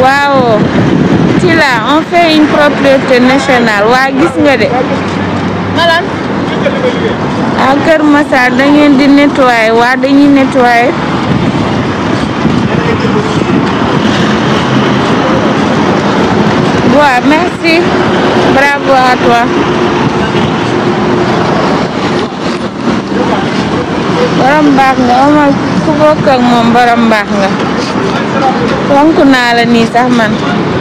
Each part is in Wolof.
waaw ci la on fait une propriété nationale waa gis nga de malan à Kër Massar da ngeen di nettoyer waa dañuy nettoyer waaw merci bravo à toi borom baax nga amal ku bokk ak moom borom baax nga fonk naa la nii sax man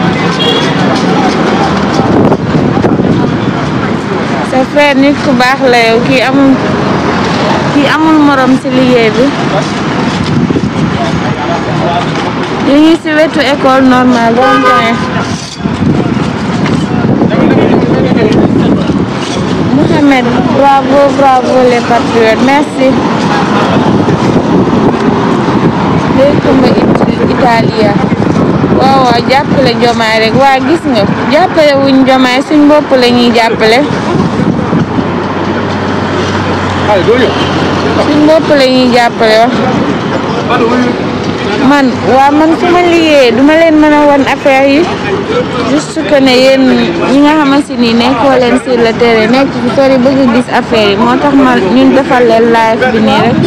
sa frère nit ku baax la yow kii amul kii amul morom ci liggéey bi ñu ngi ci wetu école normale rond-point Mohamed bravo bravo les patriotes merci léykuma Italia waaw waaw jàppale jomaay rek waa gis nga jàppale wuñ jomaay suñ bopp la ñuy jàppale suñ bopp la ñuy jàppale wax man waa man su ma liggéeyee duma leen mën a won affaire yi juste que ne yéen ñi nga xamante ni nekkoo leen sur le terrain nekk fi sori bëgg gis affaire yi moo tax ma ñun defal leen live bi nii rek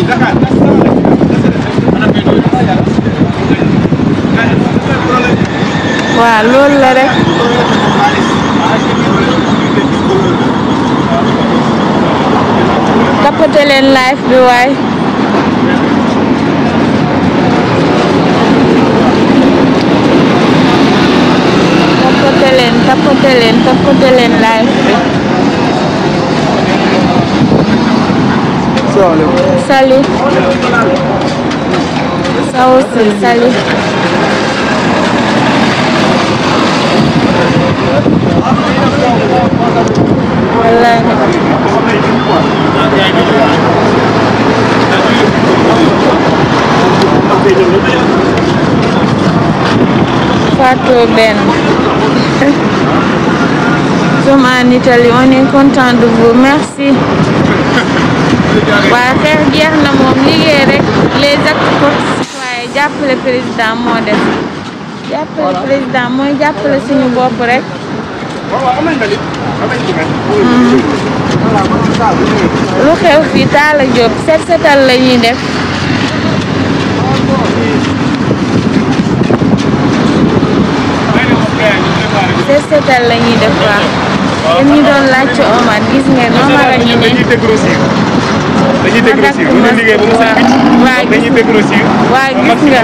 waaw loolu la rek tapote leen live bi waay tapote leen tapote leen tapote leen live bi salut ça aussi salut wallahi Fatou Ben sommes en Italie on est content de vous merci waa xeex jeex na moom liggéey rek les actes pour citoyen jàppale président moo def jàppale président mooy jàppale suñu bopp rek lu xew fii Talla Diop set setal la ñuy def set setal la ñuy def waaw yéen ñu doon laajte Omar gis ngeen Omar a ngi ne dañuy dégrossir dañuy dégrossir bu ñu liggéey ba mu set wicc waa dañuy dégrossir waa gis nga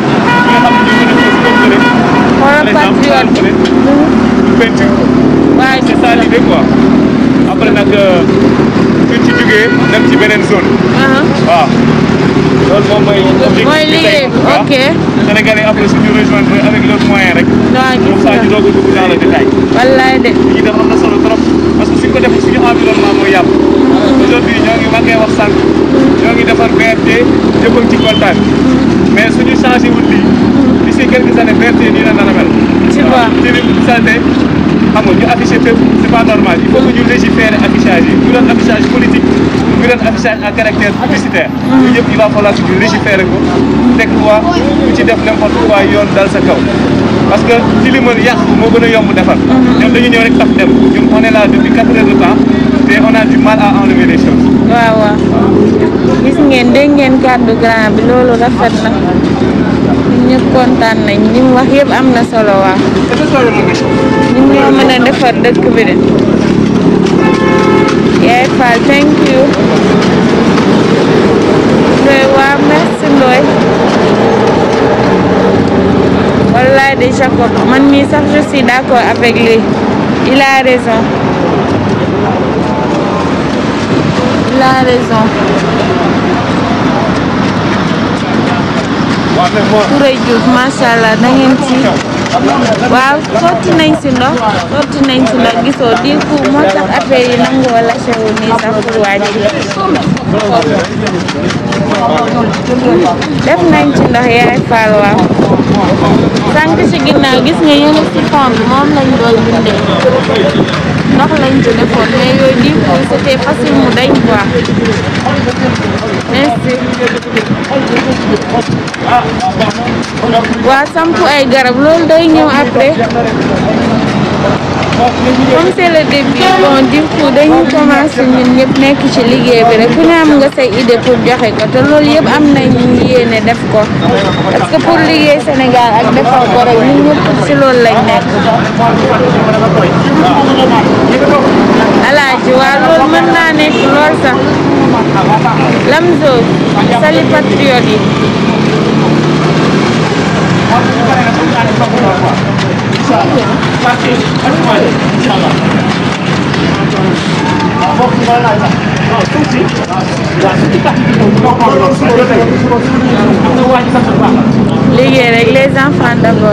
xoolal patriote peinture waa c'est gis ça nga l'idée quoi après nag suñ ci jógee dem ci beneen zone aha waaw loolu moom mooy objectif mooy bi liggéey tey, bi waaw. ok Sénégalais après suñu rejoindre avec leurs moyens rek waa gis comme ça nga ñu doog a dugg dans le détail wallaay de li ñuy def am na solo trop parce que suñ ko defee suñu environnement mooy yàqu aujourd'hui ñoo ngi ma koy wax sànq ñoo ngi defar BRT ñëpp a ngi ci kontaan mais suñu changé wul lii d'ici quelques années BRT nii la nar a mel Tu vois. tilim salté xam nga ñu affiché fépp c'est pas normal il faut que ñu légiférer affichage yi ñu doon affichage politique ñu doon affichage à caractère publicitaire yooyu yëpp il va falloir que ñu légiférer ko teg loi ku ci def n'importe quoi yoon dal sa kaw parce que tilimal yàq moo gën a yomb defar ñoom dañu ñëw rek tax dem ñun on est là depuis quatre heures de temps te on a du mal à enlever les choses waaw waaw gis ngeen dégg ngeen kàddu grand bi loolu rafet na ñun ñëpp kontaan nañ li mu wax yëpp am na solo waaw ñun ñoo mën a defar dëkk bi de yaay Fall thank you Ndoye waa merci Ndoye wallaay de Jacob man mii sax je suis d'accord avec lui il a raison il a raison Touré Diouf macha allah da ngeen ci waaw sotti nañ si ndox sotti nañ si ndox gisoo di ku moo tax affaire yi nangoo lâché wu nii sax pour wàcc def nañ ci ndox yaay faal waaw sànq ci ginnaaw gis nga yéen ci fond bi moom lañ doon bindee ndox lañ ci defoon mais yooyu di coup c'était facile mu dañ quoi merci waa samp ay garab loolu day ñëw après comme c'est le début bon du coup dañu commencé ñun ñëpp nekk ci liggéey bi rek ku ne am nga say idée pour joxe ko te loolu yëpp am nañ yéene def ko parce que pour liggéey Sénégal ak defar ko rek ñun ñëpp ci loolu lañ nekk alaaji waa loolu mën naa nekk lool sax Lamzo sali patriote yi liggéey rek les enfants d'abord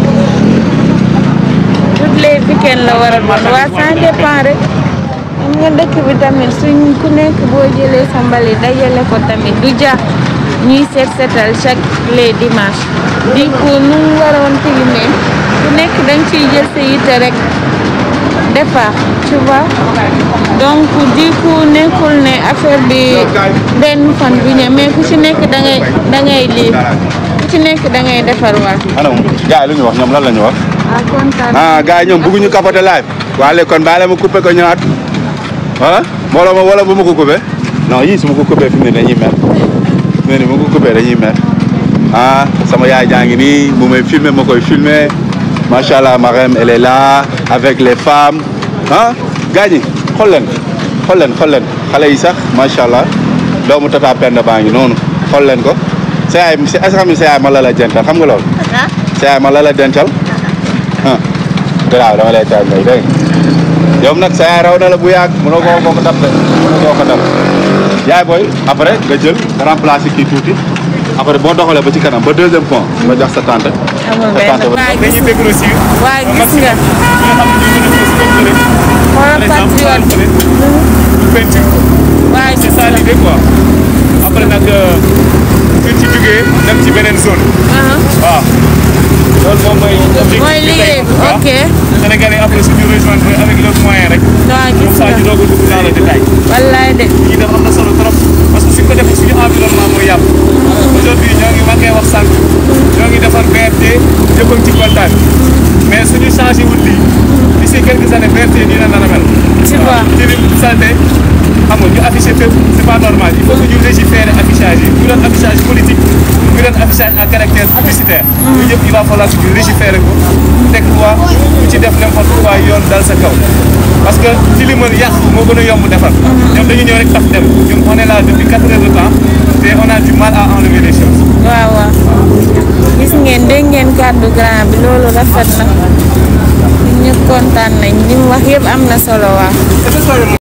toutes les week-end la war a doon waa ça dépend rek xam nga dëkk bi tamit suñ ku nekk boo jëlee sa mbali dajale ko tamit du ja ñuy seet seetal chaque les dimanches di ko nu mu waroon tilimee ku nekk dañ ciy jël sa yitte rek defar tu vois donc du coup nekkul ne affaire bi benn fan bu ñëw mais ku ci nekk da ngay da ngay lii ku ci nekk da ngay defar waa ana moom gars yi lu ñu wax ñoom lan la ñu wax ah kontaan ah gars yi ñoom bëgguñu capoter live waa léegi kon bàyyi la ma coupé ko ñëwaat wala wala ma wala bu ma ko coupé non yii su ma ko coupé fi mu ne dañuy mer fi mu ne bu ma ko coupé dañuy mer ah sama yaay jaa ngi nii mu may filmer ma koy filmer macha allah Marème elle est là avec les femmes ah gars ñi xool leen xool leen xool leen xale yi sax macha allah doomu tata Penda baa ngi noonu xool leen ko sa yaay est-ce que xam nga sa yaay ma la la dencal xam nga loolu sa yaay ma la la dencal ah garaaw dama lay taal ngay dégg yow nag sa yaay raw na la bu yàgg mënoo koo koo ko dab de mënoo koo ko dab yaay booy après nga jël nga remplacer kii tuuti après boo doxalee ba ci kanam ba deuxième point nga jox sa tante. amul sa tante benn ba waa gis dañuy déglu aussi. waa gis nga xoolal patriote peinture waa c'est gis ça nga l'idée quoi après nag suñ ci jugee dem ci beneen zone. ah waaw loolu moom mooy. objectif mooy bi tey, liggéey bi en tout cas. ok Sénégalais après suñu rejoindre avec leurs moyens rek. waa comme gis ça nga ñu doog a dugg dans le détail. wallaay de lii def am na solo trop parce que suñ ko defee suñu environnement mooy yàqu. aujourd'hui ñoo ngi manqué wax sànq ñoo ngi defar BRT ñëpp a ngi ci kontaan mais suñu changé wut lii d'ici quelques années BRT dina nar a mel. tu vois tilim salté xam nga ñu affiché fépp c'est pas normal il faut que ñu légiférer affichage yi bu doon affichage politique bu doon affichage à caractère publicitaire ñu yëpp il va falloir que ñu légiférer ko teg loi ku ci def n'importe quoi yoon dal sa kaw parce que tilimal yàq moo gën a yomb defar ñoom dañu ñëw rek tax dem ñun on est là depuis quatre heures de temps te on a du mal à enlever les choses waaw waaw gis ngeen dégg ngeen kàddu grand bi loolu rafet na ñun ñëpp kontaan nañ li mu wax yëpp am na solo waaw